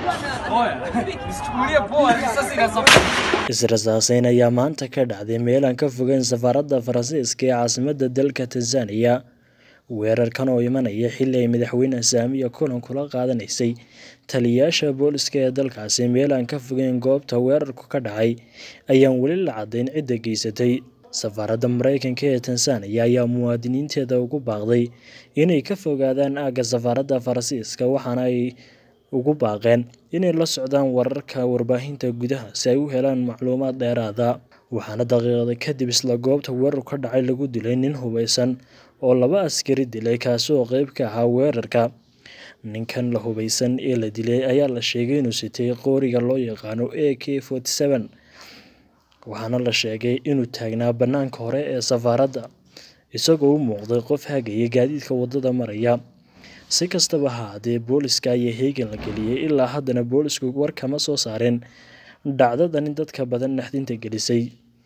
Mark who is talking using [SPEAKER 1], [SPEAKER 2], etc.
[SPEAKER 1] Is-rasaaseyn ayaa maanta ka dhacday meel aan ka fogeyn safaaradda Faransiiska ee caasimadda dalka Tansaaniya. Weerarkan oo imanaya xilli ay madaxweyne Samiya kulan kula qaadanaysay taliyayaasha booliska ee dalkaasi meel aan ka fogeyn goobta weerarku ka dhacay ayaan weli la caddayn cidda geysatay. Safaaradda Mareykanka ee Tansaaniya ayaa muwaadiniinteeda ugu baaqday inay ka fogaadaan aagga safaaradda Faransiiska waxaana ay ugu baaqeen inay la socdaan wararka warbaahinta gudaha si ay u helaan macluumaad dheeraad ah. Waxaana daqiiqado kadib isla goobta weerarku ka dhacay lagu dilay nin hubeysan oo laba askari dilay kaasi oo qayb ka ahaa weerarka. Ninkan la hubeysan ee la dilay ayaa la sheegay inuu sitay qoriga loo yaqaan AK-47 waxaana la sheegay inuu taagnaa bannaanka hore ee safaaradda isagoo u muuqday qof hagaya gaadiidka waddada maraya. Si kastaba ha ahaatee, booliska ayaa heegan la geliyay ilaa haddana boolisku war kama soo saareen dhacdadan dadka badan naxdinta gelisay.